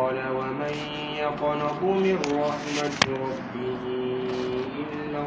قال ومن يقنط من رحمة ربه إلا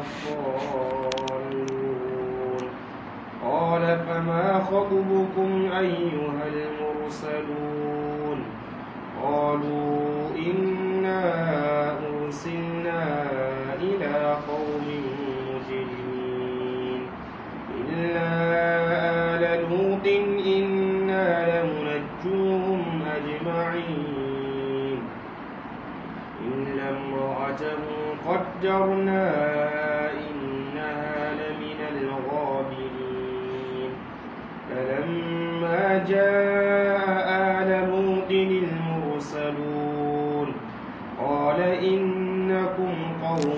الضالون قال فما خطبكم أيها المرسلون قالوا إنا أرسلنا إلى قوم مجرمين إلا آل لوط إنا لمنجوهم أجمعين إلا امرأته قدرنا إنها لمن الغابرين فلما جاء آل لوط المرسلون قال إنكم قوم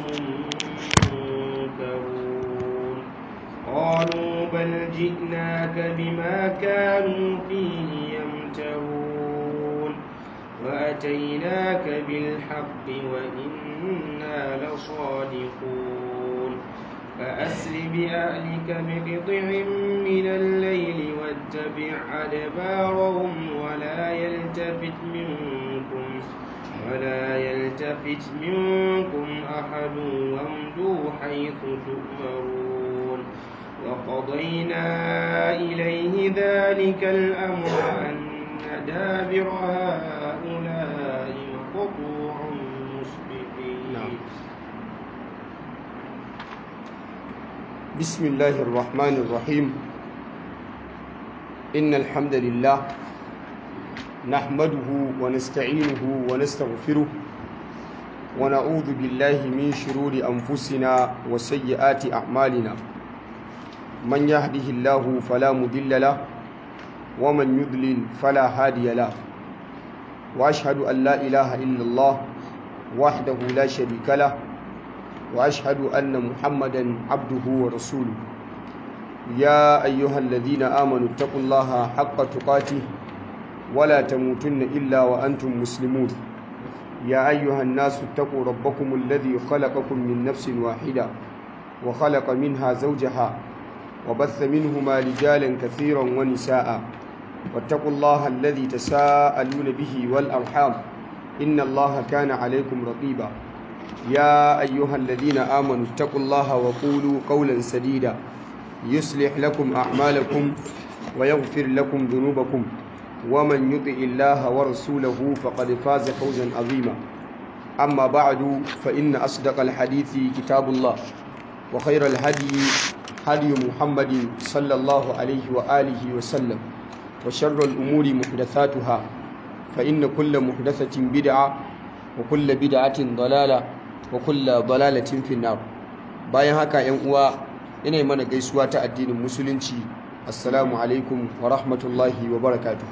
منكرون قالوا بل جئناك بما كانوا فيه يمترون وأتيناك بالحق وإنا لصادقون فأسر بأهلك بقطع من الليل واتبع أدبارهم ولا يلتفت منكم ولا يلتفت منكم أحد وامضوا حيث تؤمرون وقضينا إليه ذلك الأمر أن دابر هؤلاء مقطوع مصبحين نعم. بسم الله الرحمن الرحيم إن الحمد لله نحمده ونستعينه ونستغفره ونعوذ بالله من شرور أنفسنا وسيئات أعمالنا من يهده الله فلا مضل له ومن يضلل فلا هادي له وأشهد أن لا إله إلا الله وحده لا شريك له وأشهد أن محمدا عبده ورسوله يا أيها الذين آمنوا اتقوا الله حق تقاته ولا تموتن إلا وأنتم مسلمون يا أيها الناس اتقوا ربكم الذي خلقكم من نفس واحدة وخلق منها زوجها وبث منهما رجالا كثيرا ونساء واتقوا الله الذي تساءلون به والأرحام إن الله كان عليكم رقيبا يا أيها الذين آمنوا اتقوا الله وقولوا قولا سديدا يصلح لكم أعمالكم ويغفر لكم ذنوبكم ومن يطع الله ورسوله فقد فاز فوزا عظيما أما بعد فإن أصدق الحديث كتاب الله وخير الهدي هدي محمد صلى الله عليه وآله وسلم وشر الأمور محدثاتها فإن كل محدثة بدعة وكل بدعة ضلالة وكل ضلالة في النار bayan haka yan uwa ina mana gaisuwa ta addinin musulunci assalamu alaikum wa rahmatullahi wa barakatuh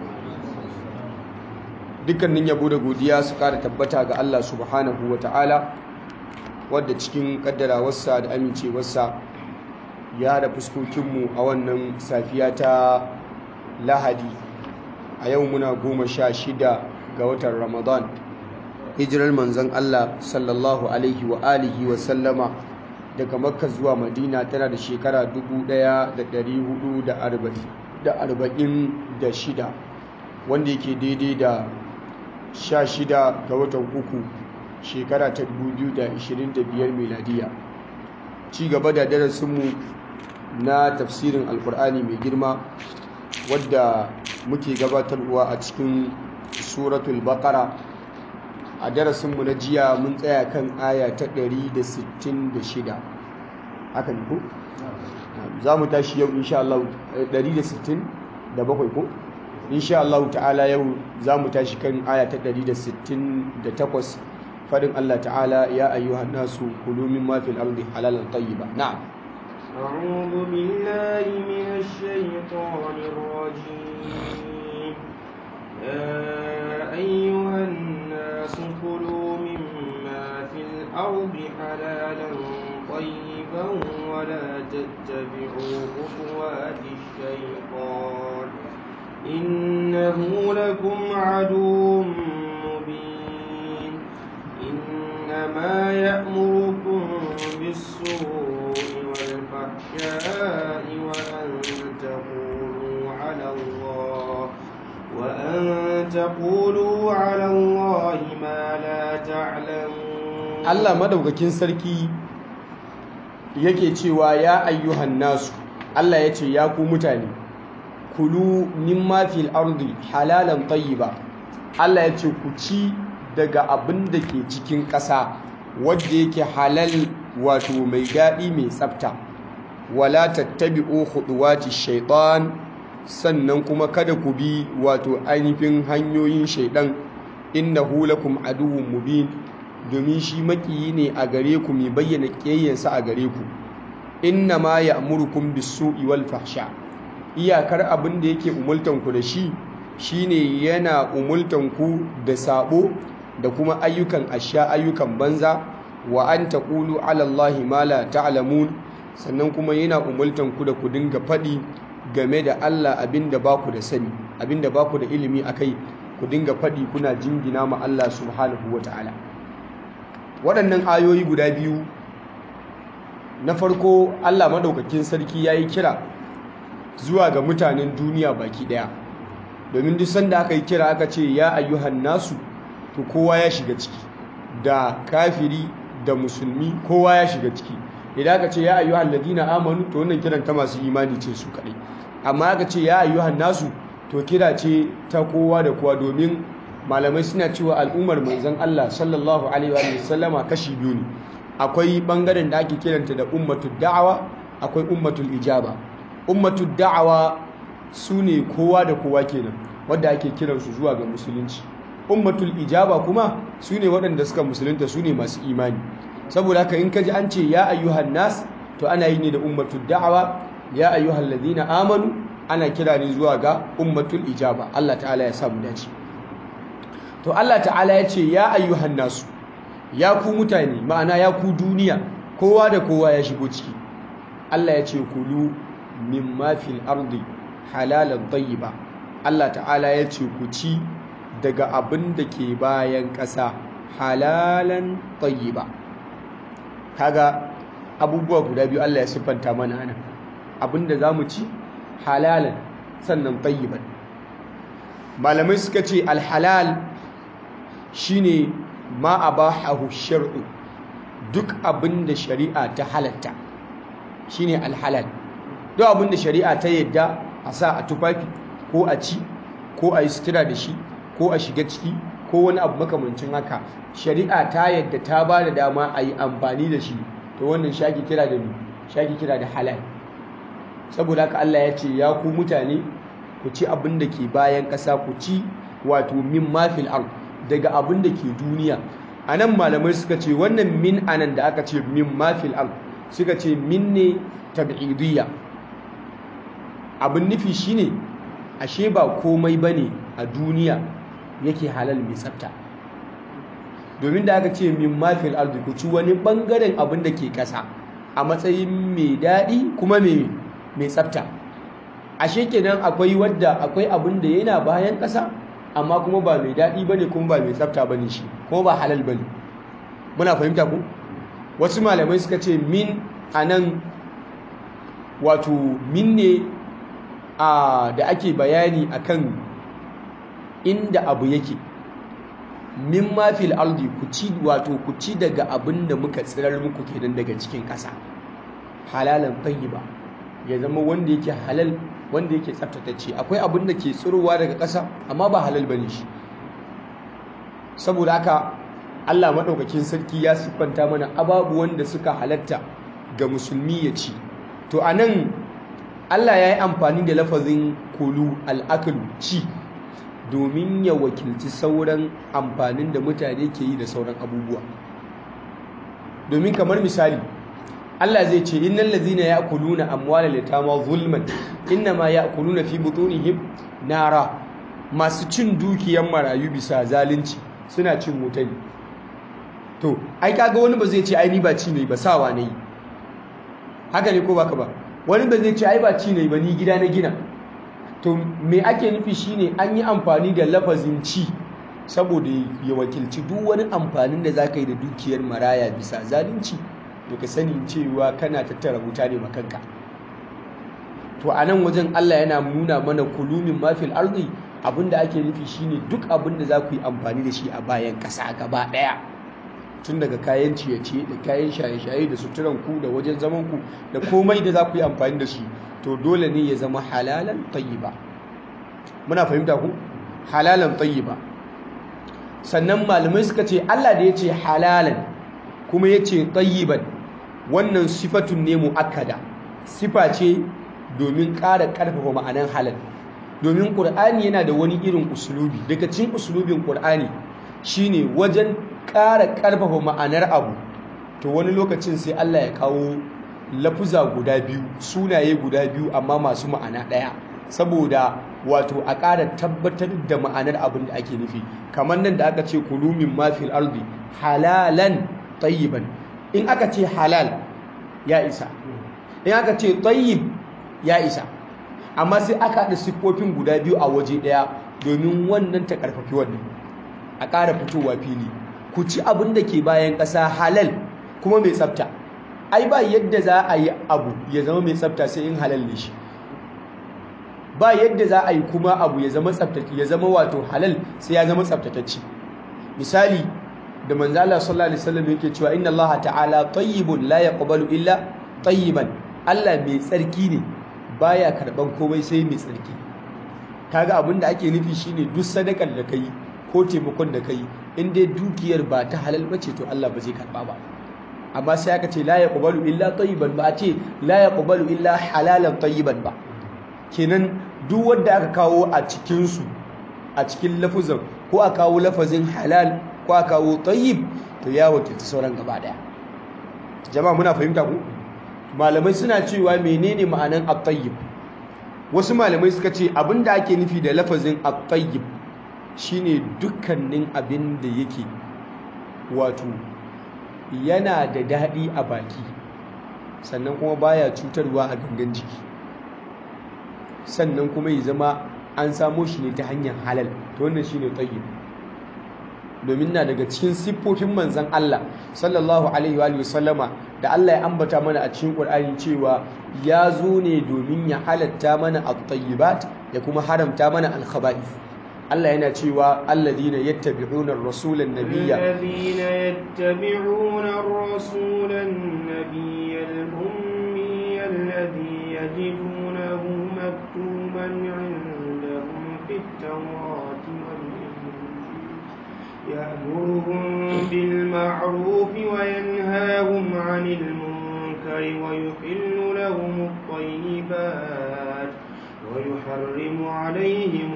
dukkanin yabo da godiya su kara tabbata ga Allah subhanahu wa ta'ala wadda cikin kaddarawarsa da amincewarsa ya da fuskokinmu a wannan safiya ta lahadi a yau muna goma sha shida ga watan ramadan hijirar manzon Allah sallallahu alaihi wa alihi wa sallama daga makka zuwa madina tana da shekara 1446 wanda yake daidai da 16 ga watan uku shekara ta 2025 miladiya ci gaba da darasinmu na tafsirin alkur'ani mai girma wadda muke gabatarwa a cikin suratul baqara a darasinmu na jiya mun tsaya kan aya ta 166 haka ne ko? za mu tashi yau insha Allah 167 ko? insha Allah ta'ala yau za mu tashi kan aya ta 168 fadin Allah ta'ala ya ayyuhan nasu kulu mimma fil ardi halalan tayyiba na'am أعوذ بالله من الشيطان الرجيم يا أيها الناس كلوا مما في الأرض حلالا طيبا ولا تتبعوا خطوات الشيطان إنه لكم عدو مبين إنما يأمركم بالسوء والفحشاء وأن تقولوا على الله وأن تقولوا على الله ما لا تعلمون Allah madaukakin sarki yake cewa ya ayyuhan nasu Allah ya ce ya ku mutane kulu mimma fil ardi halalan tayyiba Allah ya ce ku ci daga abin da ke cikin ƙasa wadda yake halal wato mai daɗi mai tsafta wala tattabi'u khutuwati shaitan sannan kuma kada ku bi wato ainihin hanyoyin shaidan innahu lakum aduwwun mubin domin shi makiyi ne a gare ku mai bayyana ƙiyayyansa a gare ku inna ma ya'murukum bis-su'i wal fahsha iyakar abin da yake umultan ku da shi shine yana umultan ku da sabo da kuma ayyukan asha ayyukan banza wa an taqulu 'ala Allahi ma la ta'lamun sannan kuma yana umultan ku da ku dinga faɗi game da Allah abinda ba ku da sani abinda ba ku da ilimi akai ku dinga faɗi kuna jingina ma Allah subhanahu wata'ala waɗannan ayoyi guda biyu na farko Allah madaukakin sarki yayi kira zuwa ga mutanen duniya baki ɗaya domin duk sanda aka yi kira aka ce ya ayyuhan nasu to kowa ya shiga ciki da kafiri da musulmi kowa ya shiga ciki idan aka ce ya ayyuhan ladina amanu to wannan kiran ta masu imani ce su kadai amma aka ce ya ayyuhan nasu to kira ce ta kowa da kowa domin malamai suna cewa al'ummar manzon Allah sallallahu alaihi wa sallama kashi biyu ne akwai bangaren da ake kiranta da ummatud da'awa akwai ummatul ijaba ummatud da'awa su ne kowa da kowa kenan wadda ake kiransu zuwa ga musulunci ummatul ijaba kuma su ne waɗanda suka musulunta su ne masu imani saboda haka in ka ji an ce ya ayyuhan nas to ana yi ne da ummatul da'awa ya ayyuhan ladina amanu ana kira ne zuwa ga ummatul ijaba Allah ta'ala ya samu dace to Allah ta'ala ya ce ya ayyuhan nasu ya ku mutane ma'ana ya ku duniya kowa da kowa ya shigo ciki Allah ya ce kulu mimma fil ardi halalan tayyiba Allah ta'ala ya ce ku ci daga abin da ke bayan ƙasa halalan tayyiba kaga abubuwa guda biyu Allah ya siffanta mana nan abin da zamu ci halalan sannan tayyiban malamai suka ce alhalal shine ma abahahu shar'u duk abin da shari'a ta halatta shine alhalal duk abin da shari'a ta yadda a sa a tufafi ko a ci ko a yi sutura da shi ko a shiga ciki ko wani abu makamancin haka shari'a ta yadda ta ba da dama a yi amfani da shi to wannan shaki kira da shaki kira da halal saboda haka Allah ya ce ya ku mutane ku ci abin da ke bayan ƙasa ku ci wato min mafil ard daga abin da ke duniya anan malamai suka ce wannan min anan da aka ce min mafil ard suka ce min ne tab'idiyya abin nufi shine ashe ba komai bane a duniya yake halal mai tsafta domin da aka ce min mafil ardi ku ci wani bangaren abin da ke kasa a matsayin mai daɗi kuma mai tsafta ashe kenan akwai wadda akwai abin da yana bayan kasa amma kuma ba mai daɗi bane kuma ba mai tsafta bane shi kuma ba halal bane muna fahimta ku wasu malamai suka ce min anan wato min ne da ake bayani akan inda abu yake min ma fil ardi ku ci wato ku ci daga abin da muka tsirar muku kenan daga cikin ƙasa halalan tayyiba ya zama wanda yake halal wanda yake tsaftatacce akwai abin da ke tsirowa daga ƙasa amma ba halal bane shi saboda haka Allah madaukakin sarki ya siffanta mana ababu wanda suka halatta ga musulmi ya ci to anan Allah ya yi amfani da lafazin kulu al'akalu ci domin ya wakilci sauran amfanin da mutane ke yi da sauran abubuwa domin kamar misali Allah zai ce innal ladzina ya'kuluna amwalal yatama zulman innama ya'kuluna fi butunihim nara masu cin dukiyar marayu bisa zalunci suna cin wuta ne to ai kaga wani ba zai ce ai ni ba ci ne ba sawa ne haka ne ko baka ba wani ba zai ce ai ba ci ne ba ni gida na gina to me ake nufi shine an yi amfani da lafazin ci saboda ya wakilci duk wani amfanin da zaka yi da dukiyar maraya bisa zalunci to ka sani cewa kana tattara wuta ne makanka to a nan wajen Allah yana nuna mana kulumin mafil ardi abin da ake nufi shine duk abin da za ku yi amfani da shi a bayan ƙasa gaba ɗaya tun daga kayan ciye-ciye da kayan shaye-shaye da suturan ku da wajen zaman ku da komai da za ku yi amfani da shi to dole ne ya zama halalan tayyiba muna fahimta ku halalan tayyiba sannan malamai suka ce Allah da ya ce halalan kuma ya ce tayyiban wannan sifatun ne mu'akkada sifa ce domin ƙara ƙarfafa ma'anan halal domin ƙur'ani yana da wani irin usulubi daga cikin usulubin ƙur'ani shine wajen ƙara ƙarfafa ma'anar abu to wani lokacin sai Allah ya kawo lafuza guda biyu sunaye guda biyu amma masu ma'ana ɗaya saboda wato a ƙara tabbatar da ma'anar abin da ake nufi kamar nan da aka ce kulumin mafil ardi halalan tayyiban in aka ce halal ya isa in aka ce tayyib ya isa amma sai aka haɗa siffofin guda biyu a waje ɗaya domin wannan ta ƙarfafi wannan a ƙara fitowa fili ku ci abin da ke bayan ƙasa halal kuma mai tsafta ai ba yadda za a yi abu ya zama mai tsafta sai in halal ne shi ba yadda za a yi kuma abu ya zama tsaftace ya zama wato halal sai ya zama tsaftatacce misali da manzo Allah sallallahu alaihi wasallam yake cewa inna Allah ta'ala tayyibun la yaqbalu illa tayyiban Allah mai tsarki ne baya karban komai sai mai tsarki kaga abin da ake nufi shine duk sadakar da kai ko taimakon da kai in dai dukiyar ba ta halal bace to Allah ba zai karba ba amma sai aka ce la yaqbalu illa tayyiban ba a ce la yaqbalu illa halalan tayyiban ba kenan duk wanda aka kawo a cikin su a cikin lafuzan ko a kawo lafazin halal ko a kawo tayyib to ya wakilta sauran gaba daya jama'a muna fahimta ku malamai suna cewa menene ma'anan at-tayyib wasu malamai suka ce abinda ake nufi da lafazin at-tayyib shine dukkanin abin da yake wato yana da daɗi a baki sannan kuma baya cutarwa a gangan jiki sannan kuma ya zama an samo shi ne ta hanyar halal to wannan shine tayyib domin na daga cikin siffofin manzon Allah sallallahu alaihi wa sallama da Allah ya ambata mana a cikin Qur'ani cewa ya zo ne domin ya halatta mana at-tayyibat ya kuma haramta mana al-khaba'ith Allah yana cewa alladhina yattabi'una ar-rasula an-nabiyya الذين يتبعون الرسول النبي الأمي الذي يجدونه مكتوبا عندهم في التوراة والإنجيل يأمرهم بالمعروف وينهاهم عن المنكر ويحل لهم الطيبات ويحرم عليهم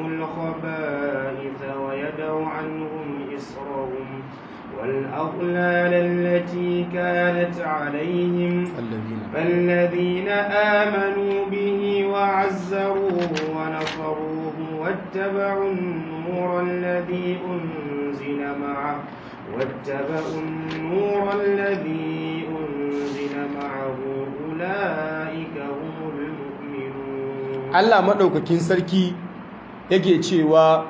الخبائث ويدع عنهم إصرهم والأغلال التي كانت عليهم الذين فالذين آمنوا به وعزروه ونصروه واتبعوا النور الذي أنزل معه واتبعوا النور الذي أنزل معه أولئك هم المؤمنون Allah maɗaukakin sarki yake cewa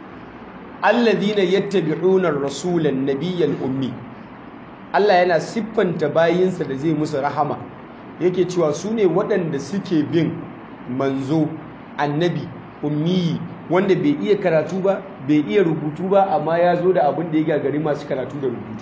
alladhina yattabi'una ar-rasulan nabiyyal ummi Allah yana siffanta bayinsa da zai musu rahama yake cewa su ne waɗanda suke bin manzo annabi ummi wanda bai iya karatu ba bai iya rubutu ba amma ya zo da abin da ya gagari masu karatu da rubutu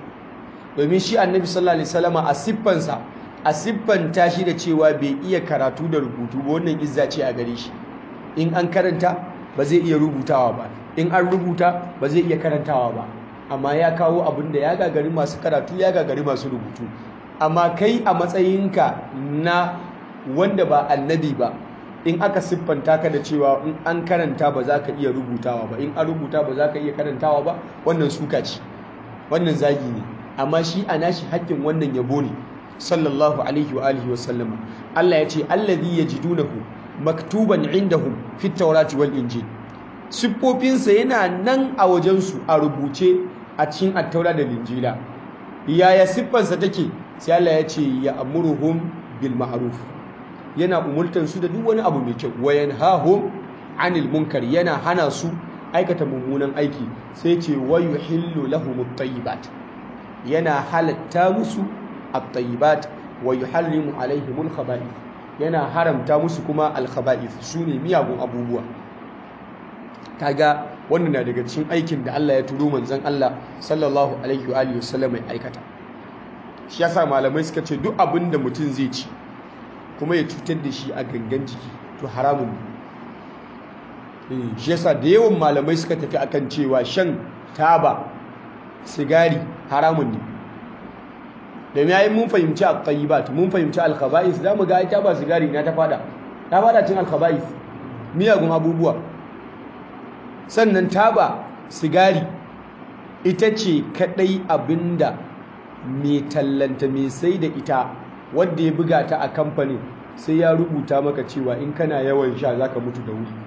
domin shi annabi sallallahu alaihi wasallama a siffansa a siffanta shi da cewa bai iya karatu da rubutu ba wannan izza ce a gare shi in an karanta ba zai iya rubutawa ba in an rubuta ba zai iya karantawa ba amma ya kawo abin da ya gagari masu karatu ya gagari masu rubutu amma kai a matsayinka na wanda ba annabi ba in aka siffanta ka da cewa in an karanta ba za ka iya rubutawa ba in an rubuta ba za ka iya karantawa ba wannan suka ce wannan zagi ne amma shi a nashi haƙƙin wannan yabo ne sallallahu alaihi wa alihi wa sallama Allah ya ce allazi yajidunahu maktuban indahum fit tawrati wal injil siffofinsa yana nan a wajensu a rubuce a cikin attaura da linjila yaya siffarsa take sai Allah ya ce ya amuruhum bil ma'ruf yana umurtan su da duk wani abu mai kyau wa yanhahum anil munkar yana hana su aikata mummunan aiki sai ce wa yuhillu lahum at-tayyibat yana halatta musu at-tayyibat wa yuharrimu alaihim al-khaba'ith yana haramta musu kuma al-khaba'ith sune miyagun abubuwa kaga wannan na daga cikin aikin da Allah ya turo manzon Allah sallallahu alaihi wa alihi wasallam ya aikata shi yasa malamai suka ce duk abin da mutum zai ci kuma ya cutar da shi a gangan jiki to haramun ne shi yasa da yawan malamai suka tafi akan cewa shan taba sigari haramun ne domin yayin mun fahimci al-tayyibat mun fahimci al-khaba'is zamu ga ita ba sigari na ta fada ta fada cin al-khaba'is miyagun abubuwa sannan taba sigari ita ce kadai abinda mai tallanta mai sai da ita wanda ya buga ta a kamfanin sai ya rubuta maka cewa in kana yawan sha zaka mutu da wuri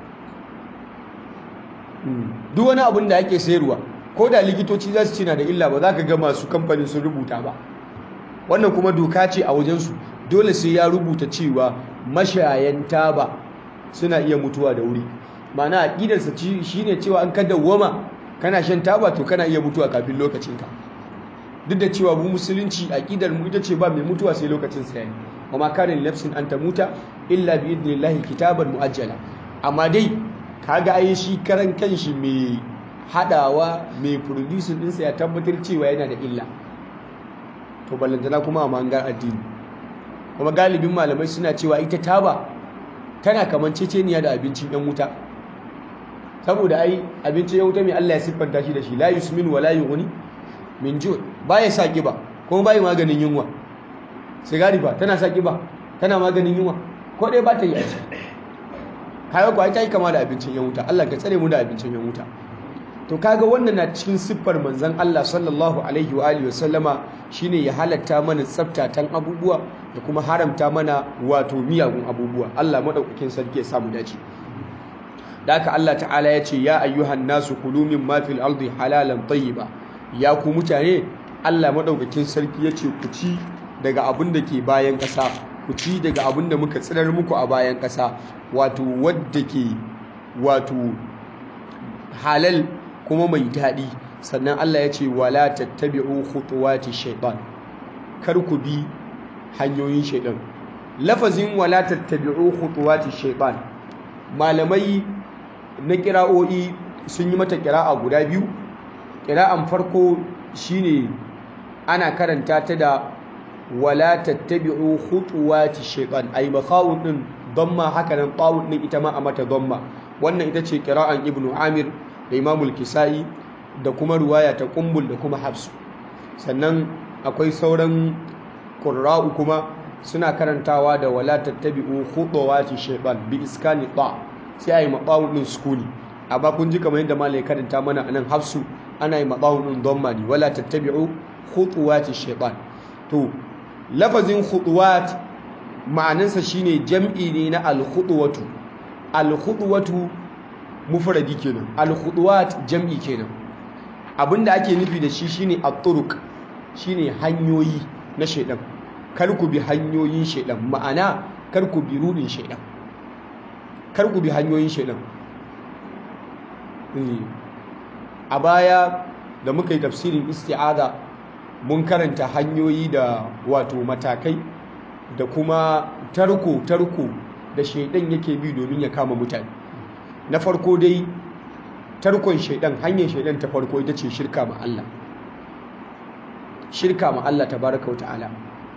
duk wani abin da ake sayarwa ko da likitoci za su ce na da illa ba za ka ga masu kamfanin sun rubuta ba wannan kuma doka ce a wajensu dole sai ya rubuta cewa mashayan taba suna iya mutuwa da wuri ma'ana aƙidarsa shi ne cewa an ka dawwama kana shan taba to kana iya mutuwa kafin lokacinka duk da cewa mu musulunci aƙidar mu ita ce ba mai mutuwa sai lokacin sa yayi wa ma kana li nafsin an tamuta illa bi idnillahi kitaban muajjala amma dai kaga ai shi karan kanshi mai hadawa mai producing ɗinsa ya tabbatar cewa yana da illa to ballantana kuma a mangar addini kuma galibin malamai suna cewa ita taba tana kamanceceniya da abincin yan wuta saboda ai abincin yan wuta mai Allah ya siffanta shi da shi la yusmin wa la yughni min ju baya sa kiba kuma bai maganin yunwa sigari ba tana sa kiba tana maganin yunwa ko dai ba ta yi a ciki kaga ko ai ta yi kama da abincin yan wuta Allah ka tsare mu da abincin yan wuta to kaga wannan na cikin siffar manzon Allah sallallahu alaihi wa alihi wasallama shine ya halatta mana tsaftatan abubuwa da kuma haramta mana wato miyagun abubuwa Allah madaukakin sarki ya samu dace da haka Allah ta'ala ya ce ya ayyuhan nasu kulu mimma fil ardi halalan tayyiba ya ku mutane Allah madaukakin sarki ya ce ku ci daga abin da ke bayan ƙasa ku ci daga abin da muka tsirar muku a bayan ƙasa wato wadda ke wato halal kuma mai daɗi sannan Allah ya ce wala tattabi'u khutuwati shaytan kar ku bi hanyoyin shaytan lafazin wala tattabi'u khutuwati shaytan malamai na kira'o'i sun yi mata kira'a guda biyu kira'an farko shine ana karanta ta da wala tattabi'u khutuwati shaytan ay bakhawun din damma haka nan tawun din ita ma a mata damma wannan ita ce kira'an ibnu amir da imamul kisa'i da kuma ruwaya ta kumbul da kuma hafsu sannan akwai sauran ƙurra'u kuma suna karantawa da wala tattabi'u khudawati shaytan bi iskani ta sai ayi maqawun din sukuni amma kun ji kamar yadda malai karanta mana anan hafsu ana yi maqawun din dhamma ne wala tattabi'u khutuwati shaytan to lafazin khutuwat ma'anansa shine jam'i ne na al-khudwatu al-khudwatu mufradi kenan al-khutuwat jam'i kenan abinda ake nufi da shi shine at-turuq shine hanyoyi na shaidan kar ku bi hanyoyin shaidan ma'ana kar ku bi rudin shaidan kar ku bi hanyoyin shaidan a baya da muka yi tafsirin isti'aza mun karanta hanyoyi da wato matakai da kuma tarko tarko da shaidan yake bi domin ya kama mutane na farko dai tarkon shaidan hanyar shaidan ta farko ita ce shirka ma Allah shirka ma Allah tabaraka ta'ala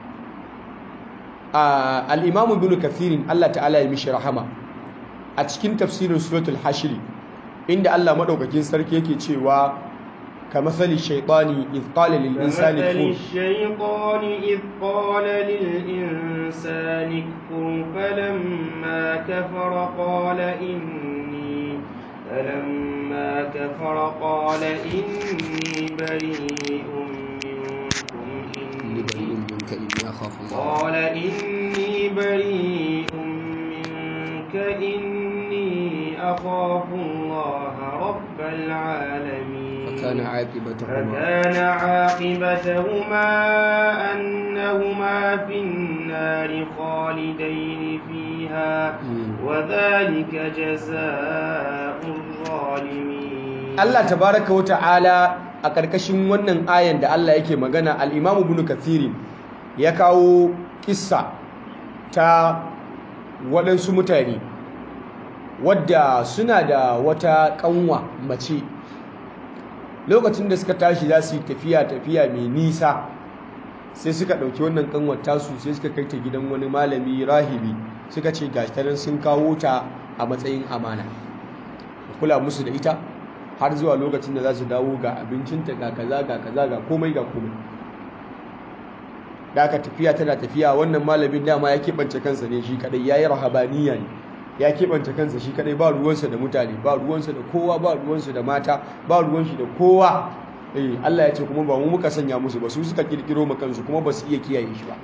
al-imam ibn kathirin Allah ta'ala ya mishi rahama a cikin tafsirin suratul hashri inda Allah madaukakin sarki yake cewa كمثل الشيطان إذ قال للإنسان كمثل الشيطان إذ قال للإنسان اكفر فلما كفر قال إني فلما كفر قال إني بريء منكم إني قال إني بريء منك إني أخاف الله رب العالمين فكان عاقبتهما فكان عاقبتهما أنهما في النار خالدين فيها وذلك جزاء الظالمين Allah tabaraka wa ta'ala a ƙarƙashin wannan ayan da Allah yake magana al-Imam Ibn Kathir ya kawo kissa ta waɗansu mutane wadda suna da wata kanwa mace lokacin da suka tashi za su yi tafiya tafiya mai nisa sai suka ɗauki wannan kanwar tasu sai suka kai ta gidan wani malami rahibi suka ce ga tanan sun kawo ta a matsayin amana kula musu da ita har zuwa lokacin da za su dawo ga abincinta ga kaza ga kaza ga komai ga komai da aka tafiya tana tafiya wannan malamin dama ya keɓance kansa ne shi kadai ya yi rahabaniya ne ya keɓance kansa shi kadai ba ruwansa da mutane ba ruwansa da kowa ba ruwansa da mata ba ruwan shi da kowa eh Allah ya ce kuma ba mu muka sanya musu ba su suka kirkiro ma kansu kuma ba su iya kiyaye shi ba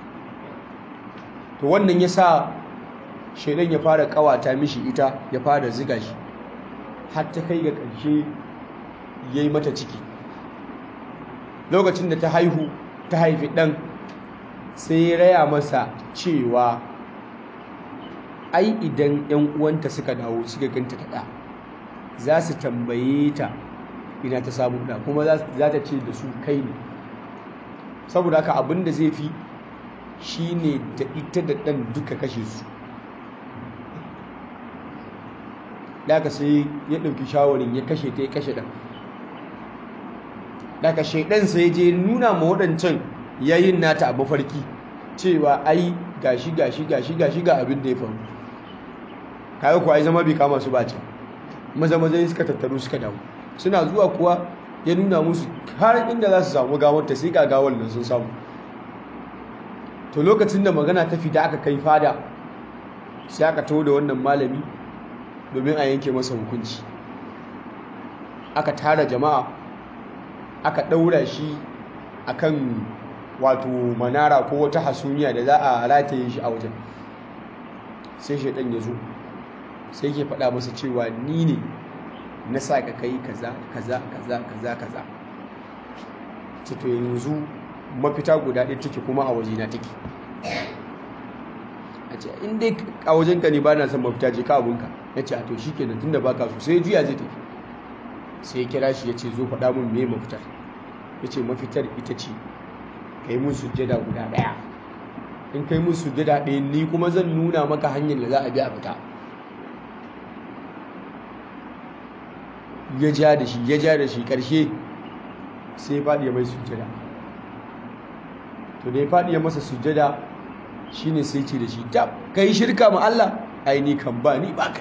to wannan yasa shaidan ya fara kawata mishi ita ya fara ziga shi har ta kai ga ƙarshe yayi mata ciki lokacin da ta haihu ta haifi ɗan sai ya raya masa cewa ai idan 'yan uwanta suka dawo suka ganta ta ɗa za su tambaye ta ina ta samu ɗa kuma za ta ce da su kai ne saboda haka abin da zai fi shi ne da ita da ɗan duka kashe su daga sai ya ɗauki shawarin ya kashe ta ya kashe ɗan daga shaidan sai je nuna ma waɗancan yayin nata a mafarki cewa ai gashi gashi gashi gashi ga abin da ya faru kaga kuwa ai zama bai kama su bace maza maza suka tattaru suka dawo suna zuwa kuwa ya nuna musu har inda za su samu gawar ta sai ga gawar nan sun samu to lokacin da magana ta fita aka kai fada sai aka taho da wannan malami domin a yanke masa hukunci aka tara jama'a aka ɗaura shi akan wato manara ko wata hasumiya da za a rataye shi a wajen sai shaidan ya zo sai ke faɗa masa cewa ni ne na sa ka kai kaza kaza kaza kaza kaza to yanzu mafita guda ɗaya take kuma a wajena take a ce in dai a wajenka ne ba na son mafita je ka abinka ya ce a to shi kenan tun da baka so sai juya zai tafi sai ya kira shi ya ce zo faɗa mun me mafitar ya ce mafitar ita ce ka yi mun sujjada guda ɗaya in ka yi mun sujjada ɗaya ni kuma zan nuna maka hanyar da za a bi a fita ya ja da shi ya ja da shi ƙarshe sai ya faɗi ya mai sujjada to da ya faɗi ya masa sujjada shine sai ce da shi tab kai shirka ma Allah ai ni kan ba ni ba kai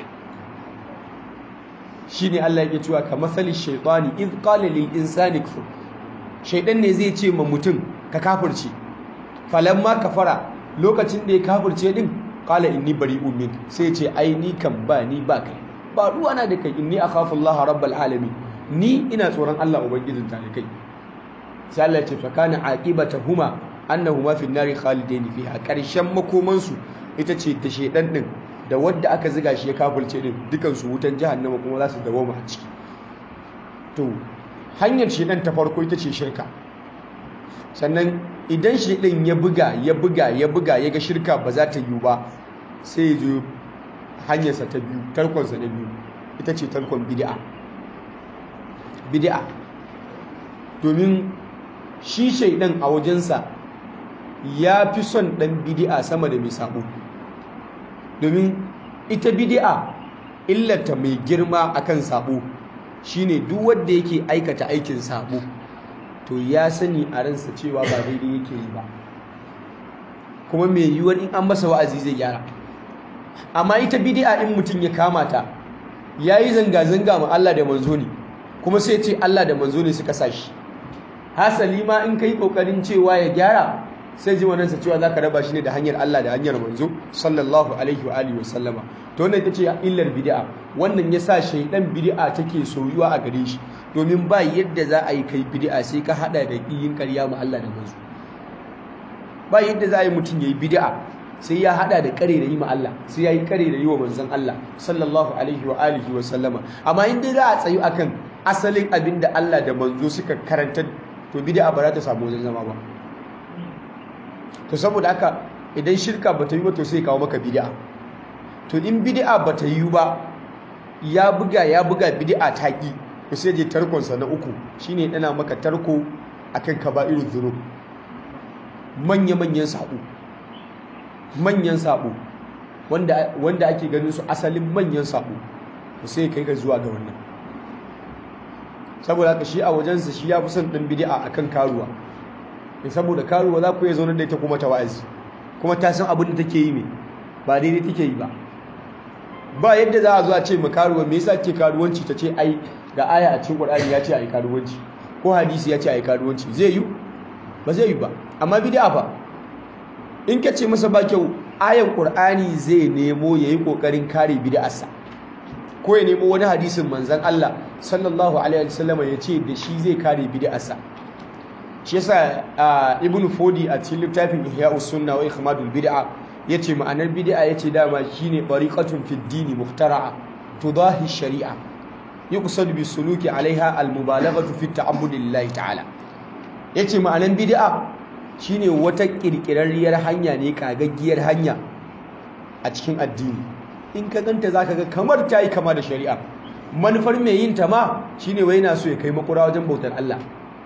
shine Allah yake cewa ka masali shaytani id qala lil insani kfur shaydan ne zai ce ma mutum ka kafirce falamma kafara lokacin da ya kafirce din qala inni bari'un min sai ce ai ni kan ba ni ba kai ba ruwa na da kai inni akhafu Allah rabbal alamin ni ina tsoron Allah ubangijin ta kai sai Allah ya ce fa kana aqibatahuma annahuma fi nari khalidain fiha karshen makoman su ita ce da shedan din da wadda aka ziga shi ya kafirce din dukan su wutan jahannama kuma za su dawo a ciki to hanyar shedan ta farko ita ce shirka sannan idan shedan ya buga ya buga ya buga ya ga shirka ba za ta yiwu ba sai ya zo hanyarsa ta biyu tarkonsa na biyu ita ce tarkon bid'a bid'a domin shi shaidan a wajensa ya fi son ɗan bidi'a sama da mai sabo domin ita bidi'a illata mai girma akan sabo shine duk wanda yake aikata aikin sabo to ya sani a ransa cewa ba daidai yake yi ba kuma mai yiwuwar in an masa wa'azi zai gyara amma ita bidi'a in mutum ya kama ta ya yi zanga-zanga ma Allah da manzo ne kuma sai ce Allah da manzo ne suka sa shi hasali ma in kai kokarin cewa ya gyara sai ji wannan sa cewa zaka raba shi ne da hanyar Allah da hanyar manzo sallallahu alaihi wa alihi wasallama to wannan ita ce illar bid'a wannan yasa shaydan bid'a take soyuwa a gare shi domin ba yadda za a yi kai bid'a sai ka hada da yin ƙarya ma Allah da manzo ba yadda za a yi mutum yayi bid'a sai ya hada da kare da yi ma Allah sai ya yi kare da yi wa manzon Allah sallallahu alaihi wa alihi wa sallama amma in dai za a tsayu akan asalin abin da Allah da manzo suka karanta to bid'a ba za ta samu wajen zama ba to saboda haka idan shirka ba ta yi ba to sai kawo maka bid'a to in bid'a ba ta yi ba ya buga ya buga bid'a ta ki to sai je tarkon sa na uku shine dana maka tarko akan kaba'irul dhunub manya manyan sabo manyan sabo wanda wanda ake ganin su asalin manyan sabo to sai kai ga zuwa ga wannan saboda haka shi a wajensa shi ya fi son ɗin bid'a akan karuwa ne saboda karuwa za ku iya zaunar da ita kuma ta wa'azi kuma ta san abin da take yi ne ba daidai take yi ba ba yadda za a zo a ce ma karuwa me yasa ke karuwanci ta ce ai ga aya a cikin Qur'ani ya ce ai karuwanci ko hadisi ya ce ai karuwanci zai yi ba zai yi ba amma bid'a fa in ka ce masa ba kyau ayan Qur'ani zai nemo yayi kokarin kare bid'arsa ko ya nemo wani hadisin manzon Allah sallallahu alaihi wasallam ya ce da shi zai kare bid'arsa shi yasa ibn fodi a cikin littafin ihya'us sunna wa ikhmadul bid'a yace ma'anar bid'a yace dama shine tariqatun fid dini muhtara'a tudahi shari'a yuqsad bi suluki alaiha al mubalaghatu fi ta'abbud lillahi ta'ala yace ma'anar bid'a shine wata kirkirarriyar hanya ne kagaggiyar hanya a cikin addini in ka ganta zaka ga kamar tayi kama da shari'a manufar mai yin ta ma shine wai yana so ya kai makura wajen bautar Allah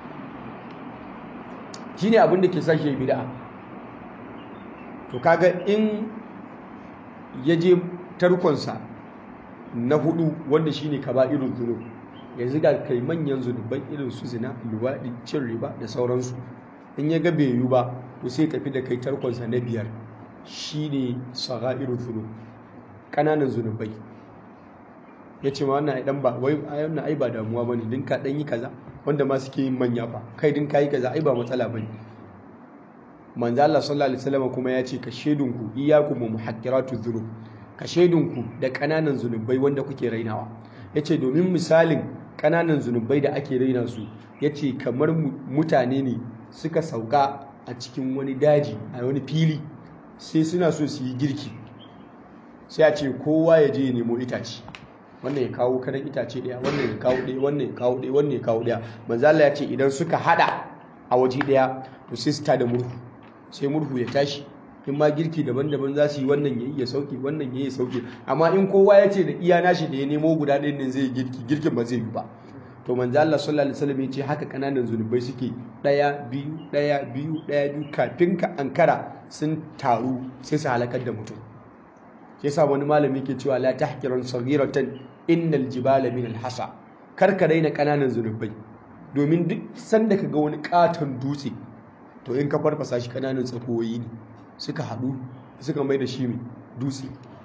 shine abin da ke sa shi bid'a to kaga in ya je tarkonsa na hudu wanda shine kaba'irul dhunub yanzu ga kai manyan zunubai irin su zina luwadi cin riba da sauransu in ya ga bai yi ba to sai tafi da kai tarkonsa na biyar shine sagha'irul dhunub kananan zunubai ya ce ma wannan ai dan ba wai wannan ai ba damuwa bane din ka dan yi kaza wanda ma suke yin manya fa kai din kai kaza ai ba matsala bane manzo Allah sallallahu alaihi wasallam kuma ya ce ka shedunku iyyakum muhaqqiratu dhunub ka shedunku da kananan zunubai wanda kuke rainawa yace domin misalin kananan zunubai da ake raina su yace kamar mutane ne suka sauka a cikin wani daji a wani fili sai suna so su yi girki sai a ce kowa ya je ya nemo itace wannan ya kawo karan itace daya wannan ya kawo daya wannan ya kawo daya wannan ya kawo daya manzo Allah ya ce idan suka hada a waje daya to sai su tada murhu sai murhu ya tashi in ma girki daban-daban za su yi wannan ya yi ya sauke wannan ya yi sauke amma in kowa ya ce da iya nashi da ya nemo guda ɗayan nan zai girki girkin ba zai yi ba to manzo Allah sallallahu alaihi wasallam ya ce haka kananan zunubai suke daya biyu daya biyu daya biyu kafin ka ankara sun taru sai su halakar da mutum yasa wani malami ke cewa la tahqiran saghiratan innal jibala min alhasa kar ka daina kananan zunubai domin duk sanda ka ga wani katon dutse to in ka farfasa shi kananan tsakoyi ne suka haɗu suka mai da shi mai dutse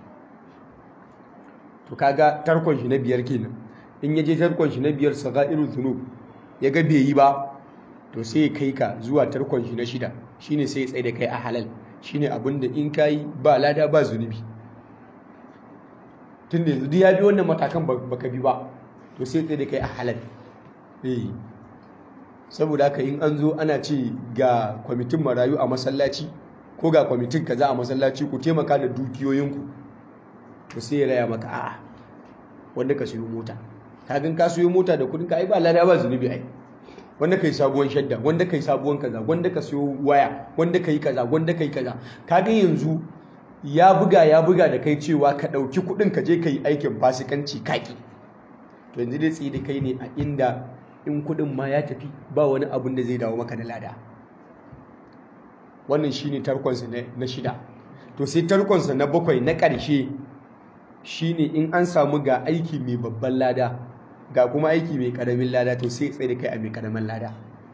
to kaga tarkon shi na biyar kenan in ya je tarkon shi na biyar sagairu zunub ya ga bai yi ba to sai ya kai ka zuwa tarkon shi na shida shine sai ya tsaye da kai a halal shine abin da in kayi ba lada ba zunubi tun da yanzu ya bi wannan matakan baka bi ba to sai tsaye da kai a halal eh saboda haka in an zo ana ce ga kwamitin marayu a masallaci ko ga kwamitin kaza a masallaci ku taimaka da dukiyoyinku to sai ya raya maka a'a wanda ka siyo mota kagan ka siyo mota da kudin ka ai ba lada ba zunubi ai wanda kai sabuwar shadda wanda kai sabuwar kaza wanda ka siyo waya wanda kai kaza wanda kai kaza kaga yanzu ya buga ya buga da kai cewa ka ɗauki kuɗin ka je ka yi aikin fasikanci kaki to yanzu dai tsaye da kai ne a inda in kuɗin ma ya tafi ba wani abun da zai dawo maka da lada wannan shine tarkonsa na shida to sai tarkonsa na bakwai na ƙarshe shine in an samu ga aiki mai babban lada ga kuma aiki mai ƙaramin lada to sai tsaye da kai a mai ƙaramin lada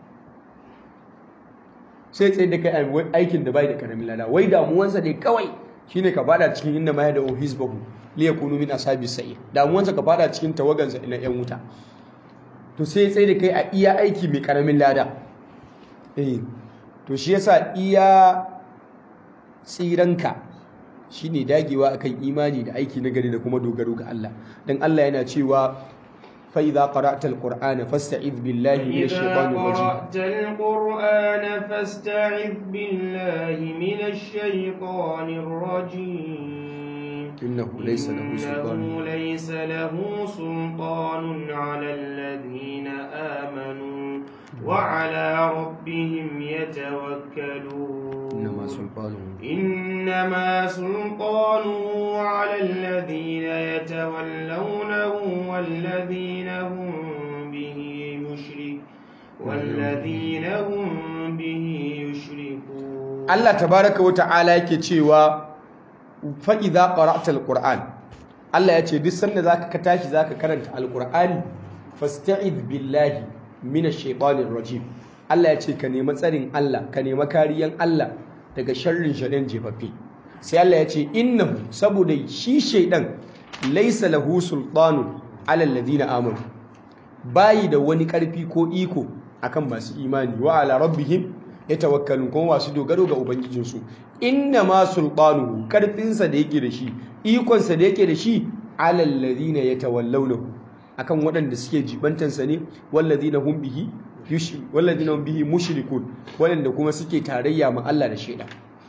sai tsaye da kai a aikin da bai da ƙaramin lada wai damuwansa ne kawai shine ka fada cikin inda ma da hizbahu li yakunu min ashabi sa'ir damuwansa ka fada cikin tawagansa ina yan wuta to sai tsaye da kai a iya aiki mai ƙaramin lada eh to shi yasa iya tsiranka shine dagewa akan imani da aiki na gari da kuma dogaro ga Allah dan Allah yana cewa fa idza qara'ta alqur'ana fasta'id billahi minash shaitanir rajim قرأت القرآن فاستعذ بالله من الشيطان الرجيم innahu laysa lahu sultan إنه ليس له سلطان على الذين آمنوا وعلى ربهم يتوكلون innama sultanuhu إنما سلطانه على الذين يتولونه والذين هم به يشرك والذين هم به يشركون Allah tabaraka wa ta'ala yake cewa fa idza qara'ta alquran Allah ya ce duk sanda zaka ka tashi zaka karanta alqur'ani fasta'id billahi minash shaitanir rajim Allah ya ce ka nemi tsarin Allah ka nemi kariyan Allah daga sharrin shaitan jefaffe sai Allah ya ce innahu saboda shi shaitan laysa lahu sultanun ala alladhina amanu bayi da wani karfi ko iko akan masu imani wa ala rabbihim yatawakkalun kuma masu dogaro ga ubangijinsu inna ma sultanuhu karfinsa da yake da shi ikonsa da yake da shi ala alladhina yatawallawnahu akan waɗanda suke jibantansa ne walladhina hum bihi walladhina hum bihi mushrikun waɗanda kuma suke tarayya ma Allah da shaida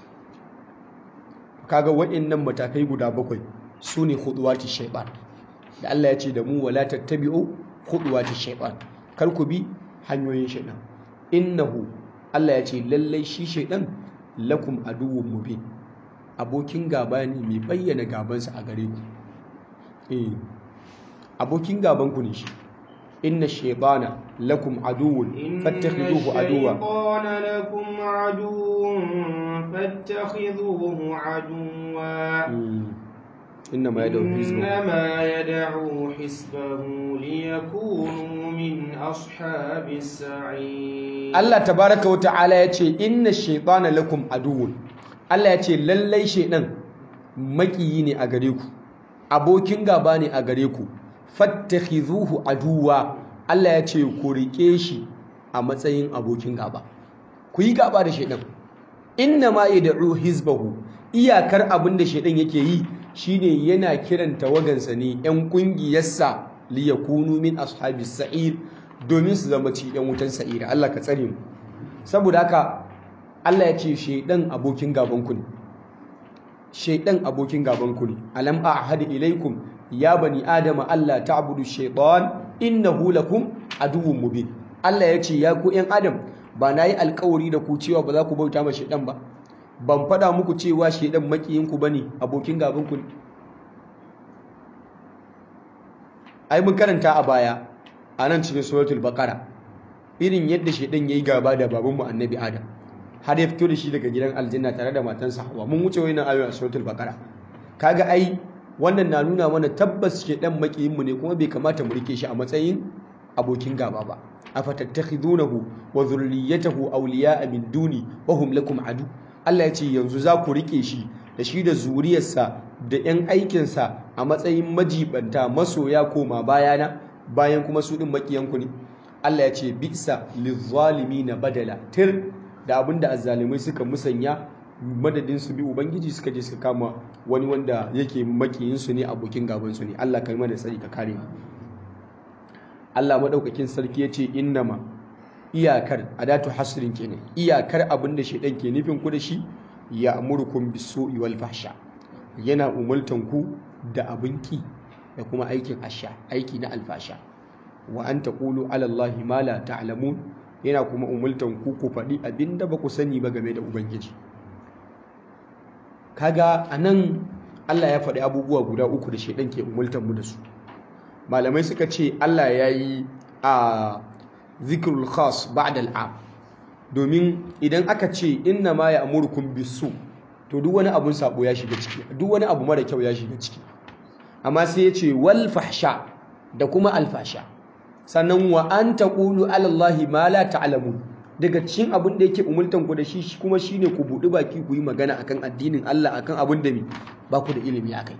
kaga waɗannan matakai guda bakwai sune khuduwati shaytan da Allah ya ce da mu wala tattabi'u khuduwati shaytan kar ku bi hanyoyin shaytan innahu Allah ya ce lallai shi shaytan lakum aduwwun mubin abokin gaba ne mai bayyana gabansa a gare ku eh abokin gaban ku ne shi inna shaytana lakum aduwwun fattakhiduhu aduwwa inna lakum aduwwun fattakhiduhu aduwwa إنما يدعو حزبه إنما يدعو حزبه ليكونوا من أصحاب السعير Allah tabaraka wa ta'ala ya ce inna shaytana lakum aduwwun Allah ya ce lallai shaydan makiyi ne a gare ku abokin gaba ne a gare ku fattakhizuhu aduwa Allah ya ce ku rike shi a matsayin abokin gaba ku yi gaba da shaydan inna ma yad'u hizbahu iyakar abin da shaydan yake yi shine yana kiran tawagansa ne yan kungiyarsa liyakunu min ashabis sa'ir domin su zama ci yan wutan sa'ira Allah ka tsare mu saboda haka Allah ya ce shaidan abokin gaban ku ne shaidan abokin gaban ku ne alam a'had ilaikum ya bani adama Allah ta'budu shaytan innahu lakum aduwwun mubin Allah ya ce ya ku yan adam ba na yi alkawari da ku cewa ba za ku bauta ma shaidan ba ban faɗa muku cewa shaidan makiyin ku bane abokin gaban ku ne ai mun karanta a baya a nan cikin suratul baqara irin yadda shedan yayi gaba da babanmu annabi adam har ya fito da shi daga gidan aljanna tare da matansa hawa mun wuce wannan ayoyi a suratul baqara kaga ai wannan na nuna mana tabbas shedan makiyin mu ne kuma bai kamata mu rike shi a matsayin abokin gaba ba afatattakhidunahu wa dhurriyyatahu awliya'a min duni wa hum lakum adu Allah ya ce yanzu za ku rike shi da shi da zuriyarsa da 'yan aikinsa a matsayin majibanta masoya koma bayana bayan kuma su ɗin makiyanku ne Allah ya ce bisa lizzalimi na badala tir da abin da azzalimai suka musanya madadin su bi ubangiji suka je suka kama wani wanda yake makiyinsu ne abokin gabansu ne Allah kalmar da tsari ka kare mu Allah madaukakin sarki ya ce innama iyakar adatu hasrin kenan iyakar abin da shedan ke nufin ku da shi ya amurkum bisu'i wal fahsha yana umultan ku da abin ki da kuma aikin asha aiki na alfasha wa an taqulu ala allahi ma la ta'lamun yana kuma umultan ku ku faɗi abinda ba ku sani ba game da ubangiji kaga anan Allah ya faɗi abubuwa guda uku da shedan ke umultan mu da su malamai suka ce Allah ya yi a zikrul khas ba'da al'am domin idan aka ce inna ma ya amurkum bisu to duk wani abun sabo ya shiga ciki duk wani abu mara kyau ya shiga ciki amma sai ya ce wal fahsha da kuma alfasha sannan wa an taqulu ala allahi ma la ta'lamun daga cikin abin da yake umultan ku da shi kuma shine ku budi baki ku yi magana akan addinin Allah akan abin da ba ku da ilimi akai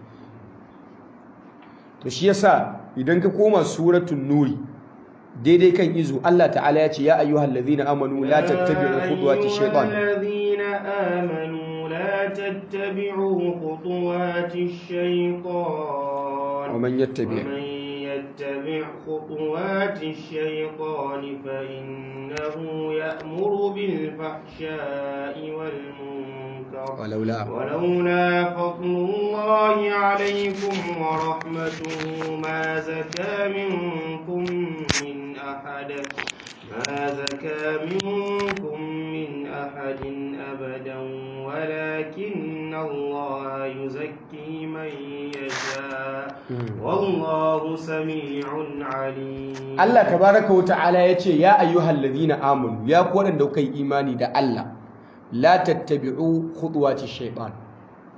to shi yasa idan ka koma suratul nuri daidai kan izu Allah ta'ala ya ce ya ayyuhal ladhina amanu la tattabi'u khutuwati shaytan الذين آمنوا لا تتبعوا خطوات الشيطان ومن يتبع ومن يتبع خطوات الشيطان فإنه يأمر بالفحشاء والمنكر ولولا ولولا فضل الله عليكم ورحمته ما زكى منكم من أحد ما زكى منكم من أحد أبدا ولكن الله يزكي من يشاء والله سميع عليم Allah tabaraka wa ta'ala yace ya ayyuhal ladhina amanu ya ku wadanda kai imani da Allah la tattabi'u khutuwati shaytan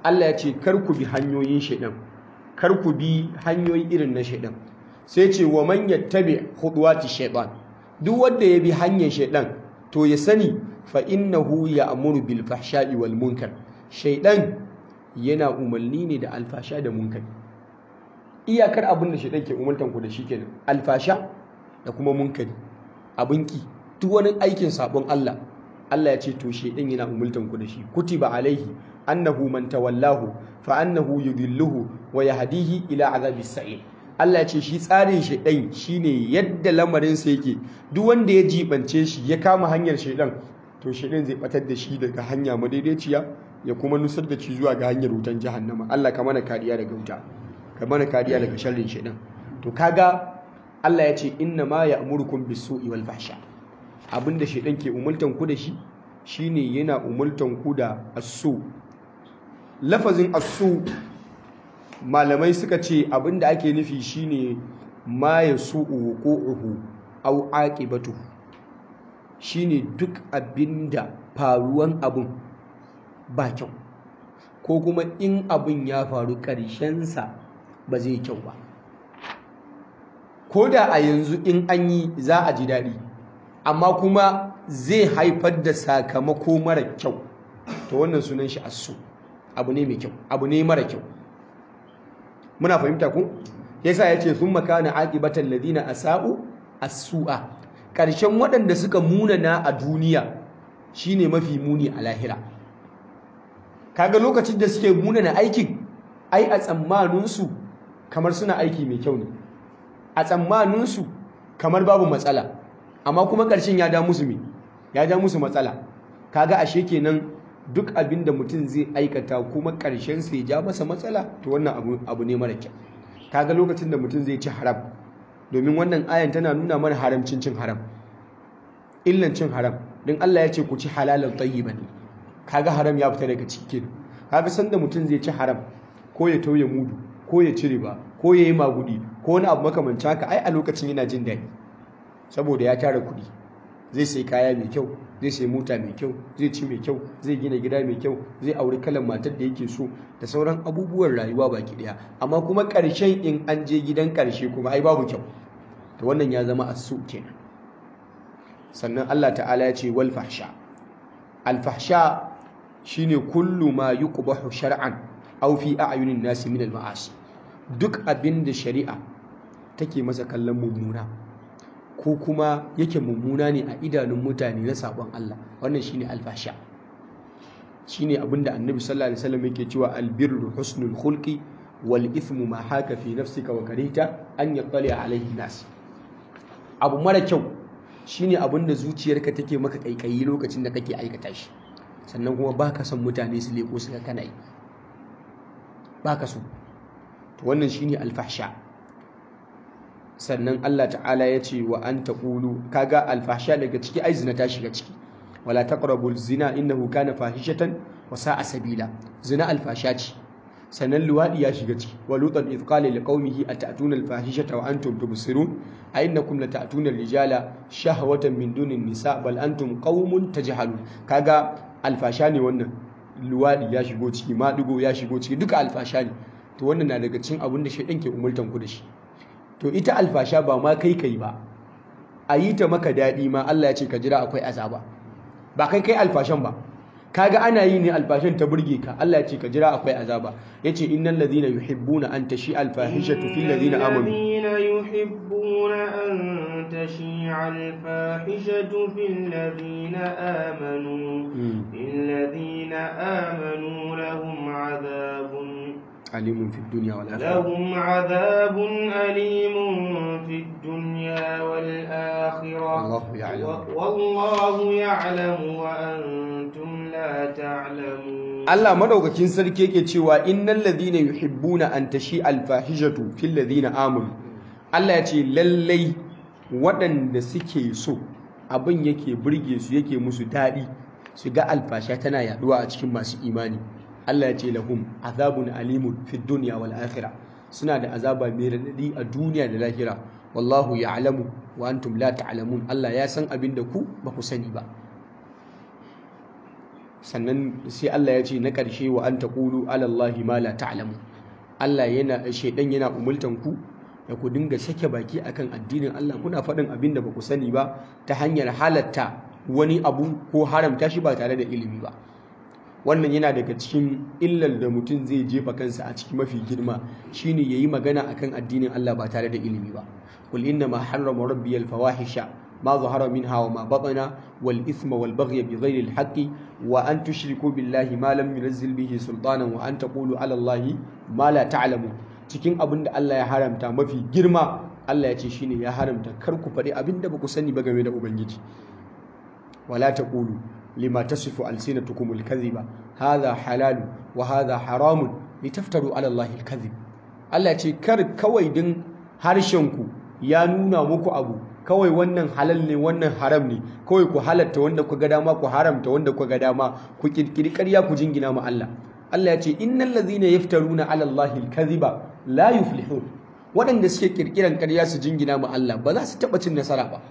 Allah ya ce kar ku bi hanyoyin shaidan kar ku bi hanyoyi irin na shaidan sai ce wa man yattabi khudwati shaitan duk wanda ya bi hanyar shaidan to ya sani fa innahu ya'muru bil fahsha'i wal munkar shaidan yana umarni ne da alfasha da munkari iyakar abin da shaidan ke umartan ku da shi kenan alfasha da kuma munkari abin ki duk wani aikin sabon Allah Allah ya ce to shaidan yana umultan ku da shi kutiba alaihi annahu man tawallahu fa annahu yudilluhu wa yahdihi ila azabis sa'ir Allah ya ce shi tsarin shaidan shine yadda lamarin sa yake duk wanda ya jibance shi ya kama hanyar shaidan to shaidan zai batar da shi daga hanya madaidaiciya ya kuma nusar da shi zuwa ga hanyar wutan jahannama Allah ka mana kariya daga wuta ka mana kariya daga sharrin shaidan to kaga Allah ya ce inna ma ya'murukum bis-su'i wal fahsha abinda shaidan ke umultan ku da shi shine yana umultan ku da asu lafazin asu malamai suka ce abinda ake nufi shine ma yasu'u wuqu'uhu aw aqibatuhu shine duk abinda faruwan abun ba kyau ko kuma in abun ya faru ƙarshensa ba zai kyau ba ko da a yanzu in an yi za a ji daɗi amma kuma zai haifar da sakamako mara kyau to wannan sunan shi asu abu ne mai kyau abu ne mara kyau muna fahimta ku yasa yace sun makana aqibatan ladina asa'u as-su'a karshen waɗanda suka munana a duniya shine mafi muni a lahira kaga lokacin da suke munana aikin ai a tsammanin su kamar suna aiki mai kyau ne a tsammanin su kamar babu matsala amma kuma ƙarshen ya da musu me ya da musu matsala kaga ashe kenan duk abin da mutum zai aikata kuma ƙarshen sai ja masa matsala to wannan abu, abu ne mara kyau kaga lokacin da mutum zai ci haram domin wannan ayan tana nuna mana haramcin cin haram illan cin haram don Allah ya ce ku ci halalan tayyiban kaga haram ya fita daga cikin kaga sanda mutum zai ci haram ko ya tauye mudu ko ya ci riba ko ya yi magudi ko wani abu makamancin haka ai a lokacin yana jin daɗi saboda ya tara kuɗi zai sai kaya mai kyau zai sai mota mai kyau zai ci mai kyau zai gina gida mai kyau zai auri kalan matar da yake so da sauran abubuwan rayuwa baki daya amma kuma ƙarshen in an je gidan ƙarshe kuma ai babu kyau to wannan ya zama asu kenan sannan Allah ta'ala ya ce wal fahsha al fahsha shine kullu ma yuqbahu shar'an aw fi a'yunin nasi min al ma'asi duk abin da shari'a take masa kallon mummuna ko kuma yake mummuna ne a idanun mutane na sabon Allah wannan shine alfasha shine abinda annabi sallallahu alaihi wasallam yake cewa albirru husnul khulqi wal ithmu ma haka fi nafsika wa karita an yattali alaihi nas abu mara kyau shine abinda zuciyarka take maka kaikayi lokacin da kake aikata shi sannan kuma baka son mutane su leko su ga kana yi baka so to wannan shine alfahsha sannan Allah ta'ala ya ce wa an taqulu kaga alfahsha daga ciki ai zina ta shiga ciki wala taqrabul zina innahu kana fahishatan wa sa'a sabila zina alfasha ce sannan luwadi ya shiga ciki wa lutan idh qala liqaumihi atatuna alfahishata wa antum tubsirun a innakum latatuna rijala shahwatan min dunin nisa bal antum qaumun tajhalun kaga alfasha ne wannan luwadi ya shigo ciki madugo ya shigo ciki duka alfasha ne to wannan na daga cikin abin da shaidan ke umultan ku da shi to ita alfasha ba ma kai kai ba a yi ta maka daɗi ma Allah ya ce ka jira akwai azaba ba kai kai alfashan ba kaga ana yi ne alfashan ta burge ka Allah ya ce ka jira akwai azaba yace innal ladhina yuhibbuna an tashi alfahishatu fil ladhina amanu yuhibbuna an tashi'a alfahishatu fil ladhina amanu lil ladhina amanu lahum adhabun عليم في الدنيا والآخرة لهم عذاب أليم في الدنيا والآخرة الله يعلم. والله يعلم وأنتم لا تعلمون Allah madaukakin sarki yake cewa innal ladhina yuhibbuna an tashi alfahishatu fil ladhina amanu Allah ya ce lallai waɗanda suke so abin yake burge su yake musu daɗi su ga alfasha tana yaduwa a cikin masu imani Allah ya ce lahum azabun alimun fid dunya wal akhirah suna da azaba mai radadi a duniya da lahira wallahu ya'lamu wa antum la ta'lamun Allah ya san abin da ku ba ku sani ba sannan sai Allah ya ce na ƙarshe wa an taqulu ala Allahi ma la ta'lamu Allah yana shaidan yana umultan ku da ku dinga sake baki akan addinin Allah kuna faɗin abin da ba ku sani ba ta hanyar halatta wani abu ko haramta shi ba tare da ilimi ba wannan yana daga cikin illar da mutum zai jefa kansa a ciki mafi girma shine yayi magana akan addinin Allah ba tare da ilimi ba qul inna ma harrama rabbi al fawahisha ma zahara minha wa ma batana wal ithma wal baghy bi ghayri al haqqi wa an tushriku billahi ma lam yunzil bihi sultanan wa an taqulu ala allahi ma la ta'lamu cikin abin da Allah ya haramta mafi girma Allah ya ce shine ya haramta kar ku faɗi abin da ba ku sani ba game da ubangiji wala taqulu lima tasifu alsinatukum alkadhiba hadha halal wa hadha haram litaftaru ala allahi alkadhib Allah ya ce kar kawai din harshen ku ya nuna muku abu kawai wannan halal ne wannan haram ne kawai ku halatta wanda ku ga dama ku haramta wanda ku ga dama ku kirkiri ƙarya ku jingina ma Allah Allah ya ce innal ladhina yaftaruna ala allahi alkadhiba la yuflihun waɗanda suke kirkiran ƙarya su jingina ma Allah ba za su taɓa cin nasara ba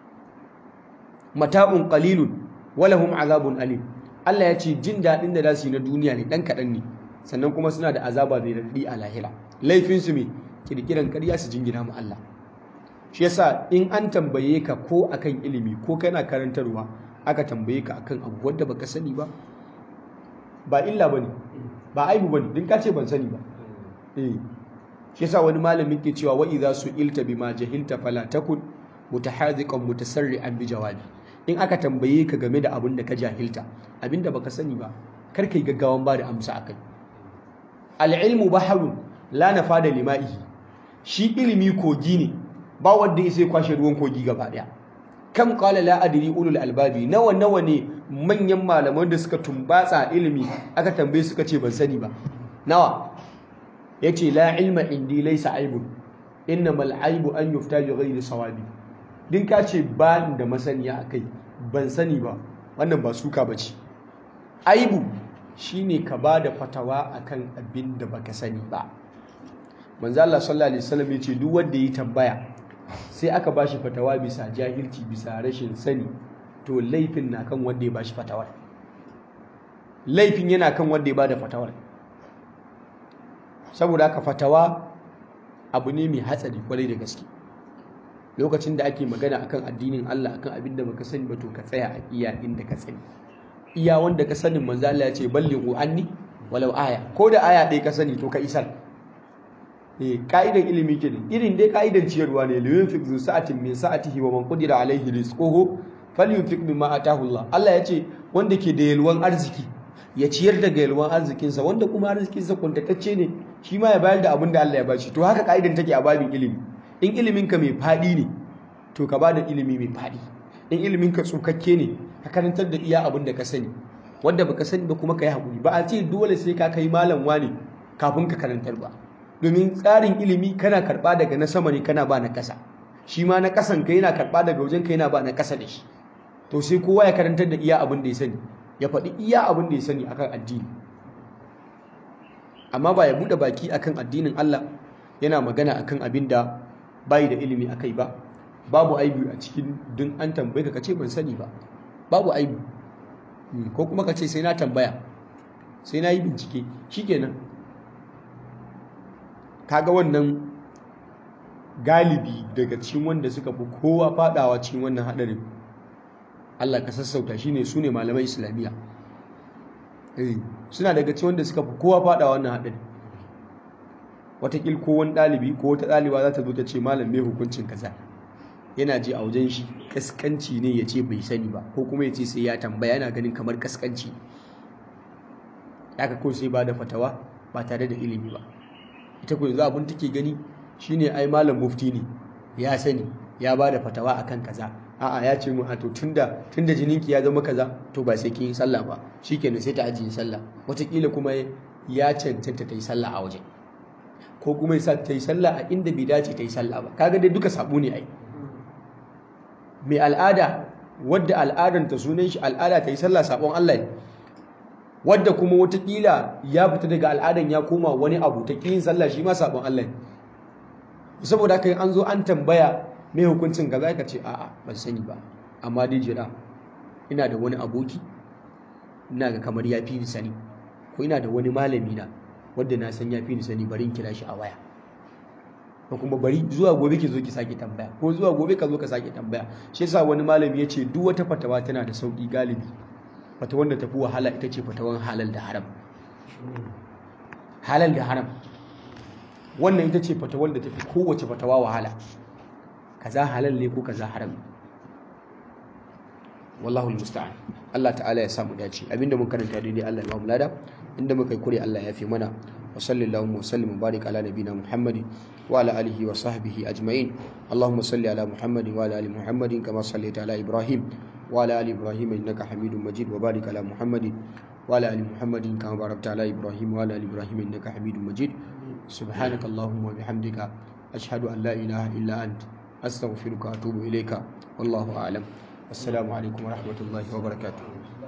mata'un qalilun walahum azabun alim Allah ya ce jin daɗin da za su yi na duniya ne ɗan kaɗan ne sannan kuma suna da azaba mai raɗi a lahira laifin su me kirkiran ƙarya su jingina ma Allah shi yasa in an tambaye ka ko akan ilimi ko kana karantarwa aka tambaye ka akan abu wanda baka sani ba ba illa bane ba aibu bane din ka ce ban sani ba eh shi yasa wani malamin ke cewa wa idza su'ilta bima jahilta fala takun mutahadiqan mutasarri'an bi jawabi in aka tambaye ka game da abin da ka jahilta abinda baka sani ba kar kai gaggawan ba da amsa akai al-ilmu bahrun la nafada lima'ihi shi ilimi kogi ne ba wanda ya sai kwashe ruwan kogi gaba daya kam qala la adri ulul albabi nawa nawa ne manyan malaman da suka tumbatsa ilimi aka tambaye suka ce ban sani ba nawa yace la ilma indi laysa aibun innamal aibu an yufta bi ghairi sawabi din ka ce ba da masaniya akai ban sani ba wannan ba suka bace aibu shine ka ba da fatawa akan abin da baka sani ba manzo Allah sallallahu alaihi wasallam yace duk wanda yi tambaya sai aka bashi fatawa bisa jahilci bisa rashin sani to laifin na kan wanda ya bashi fatawar laifin yana kan wanda ya bada fatawar saboda haka fatawa abu ne mai hatsari kwarai da gaske lokacin da ake magana akan addinin Allah akan abin da baka sani ba to ka tsaya a iya inda ka sani iya wanda ka sanin manzo Allah ya ce ballighu anni walau aya ko da aya ɗaya ka sani to ka isar eh kaidan ilimi kenan irin dai kaidan ciyarwa ne liyun fi zu sa'atin min sa'atihi wa man qadira alaihi rizquhu falyunfiq mimma atahu Allah Allah ya ce wanda ke da yalwan arziki ya ciyar daga yalwan arzikinsa wanda kuma arzikinsa kuntatacce ne shi ma ya bayar da abin da Allah ya bashi to haka ka'idan take a babin ilimi in ilimin ka mai fadi ne to ka bada ilimi mai fadi in ilimin ka tsukakke ne ka karantar da iya abin da ka sani wanda baka sani ba kuma ka yi hakuri ba a ce dole sai ka kai malam wani kafin ka karantar ba domin tsarin ilimi kana karba daga na sama ne kana ba na kasa shi ma na kasan ka yana karba daga wajen ka yana ba na kasa da shi to sai kowa ya karantar da iya abin da ya sani ya faɗi iya abin da ya sani akan addini amma ba ya buɗe baki akan addinin Allah yana magana akan abin da bai da ilimi akai ba babu aibu a cikin dun an tambaye ka kace ban sani ba babu aibu ko kuma kace sai na tambaya sai na yi bincike shikenan kaga wannan galibi daga cikin wanda suka fi kowa fadawa cikin wannan hadarin Allah ka sassauta shine su ne malamai islamiyya suna daga cikin wanda suka fi kowa fada wannan haɗin watakil ko wani ɗalibi ko wata ɗaliba za ta zo ta ce malam mai hukuncin kaza yana ji a wajen shi kaskanci ne ya ce bai sani ba ko kuma ya ce sai ya tambaya yana ganin kamar kaskanci haka ko sai ba da fatawa ba tare da ilimi ba ita ko yanzu abin take gani shine ai malam mufti ne ya sani ya ba da fatawa akan kaza a'a ya ce mun to tunda tunda jininki ya zama kaza to ba sai kin yi sallah ba shikenan sai ta ajiye sallah wataƙila kuma ya cancanta ta yi sallah a waje ko kuma yasa ta yi sallah a inda bai dace ta yi sallah ba kaga dai duka sabo ne ai mai al'ada wadda al'adanta sunan shi al'ada ta yi sallah sabon Allah ne wadda kuma wataƙila ya fita daga al'adan ya koma wani abu ta yin sallah shi ma sabon Allah ne saboda haka an zo an tambaya mai hukuncin kaza ka ce a'a ban sani ba amma dai jira ina da wani aboki ina ga kamar ya fi ni sani ko ina da wani malami na wanda na san ya fi ni sani bari in kira shi a waya ko kuma bari zuwa gobe ki zo ki sake tambaya ko zuwa gobe ka zo ka sake tambaya shi yasa wani malami ya ce duk wata fatawa tana da sauki galibi fatawan da tafi wahala ita ce fatawan halal da haram halal da haram wannan ita ce fatawan da tafi kowace fatawa wahala kaza halal ne ko kaza haram wallahu musta'an Allah ta'ala ya samu dace abinda mun karanta daidai Allah ya ba mu lada inda muka yi kure Allah ya fi mana wa sallallahu wa sallim wa barik ala nabina Muhammadin wa ala alihi wa sahbihi ajma'in Allahumma salli ala Muhammadin wa ala ali Muhammadin kama sallaita ala Ibrahim wa ala ali Ibrahim innaka Hamidum Majid wa barik ala Muhammadin wa ala ali Muhammadin kama barakta ala Ibrahim wa ala ali Ibrahim innaka Hamidum Majid subhanaka Allahumma wa bihamdika ashhadu an la ilaha illa ant astaghfiruka wa atubu ilayka wallahu a'lam assalamu alaikum wa rahmatullahi wa barakatuh